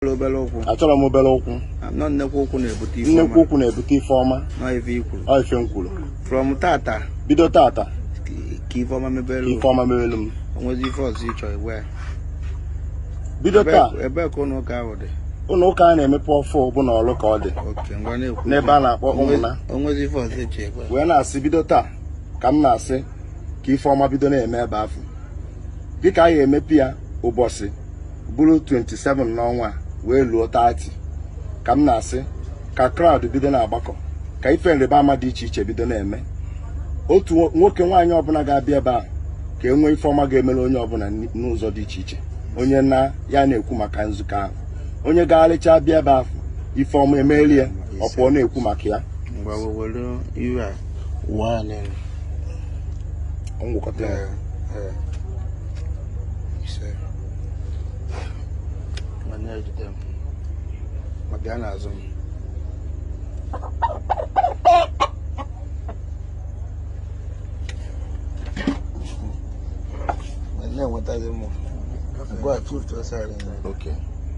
obere ụkwụ achọrọ m obere ụkwụ nọ nnekwu ụkwụ na-ebute ife nnekwu ọma ụkwụ na-ebute ife ọma nọ ife ikwuru ọ ife m kwuru from tata bido tata ka ife ọma mebere ife ọma merelu m onwezi ife ọzọ ịchọ igwe ya bido taa Ebee- ebee ka ụlọ ụka ahụ dị ụlọ ụka a na-emepe ọfụ bụ na ọlụ ka ọ dị oke ngwa na-ekwu n'ebe a na-akpọ ụmụna onwezi ife ọzọ ịchọ igwe wee na-asị bido taa ka m na-asị ka ife ọma bido na-eme ebe afọ dịka a ga-emepe ya ụbọchị bụrụ 27 n'ọnwa a wee luo 30 ka m na-asị ka kraụd bido na-agbakọ ka ife nrịba ama dị iche iche bido na-eme otu nwo- nwoke nwaanyị ọbụla ga-abịa ebe ahụ ka e nwee ife ọma ga-emere onye ọbụla n- n'ụzọ dị iche iche onye na ya na-ekwu maka nzukọ ahụ onye gagharịcha bịa ebe ahụ ife ọma emeri ya ọ pụọ na-ekwu maka ya ngwa wewere iwe a ụwa a n'elu ngwụkọta ya Ee, ee. ise ma na-ejide m ma bịa n'azụ m Ma na-enwetazi m ngwa tutu ọsara Okay.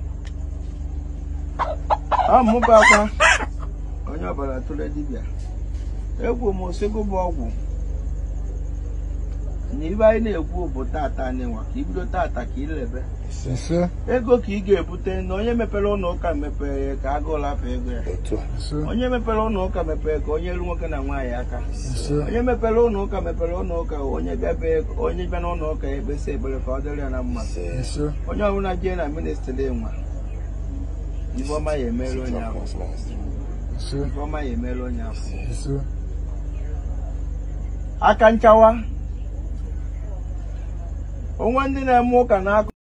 ọ mụba akwa onye ọbara tụrụ dibịa egwu m osego bụ ọgwụ na ibe anyị na-ekwu bụ tata n'ịnwa ka ibido tata ka ilebe ise ego ka ị ga-ebute na onye mepere ụlọ ụka mepere ka agụụ lapụ ego ya Otu a. ise onye mepere ụlọ ụka mepere ka onye ru nwoke na nwaanyị aka ise onye mepere ụlọ ụka mepere ụlọ ụka onye bịabe onye bịa n'ụlọ ụka ya ekpesa ekpere ka ọ dịrị ya na mma ise onye ọbụla jee na ministri nwa ife ọma ya emere onye ahụ ise ife ọma ya emere onye ahụ ise aka nchawa onwe ndị na-eme ụka na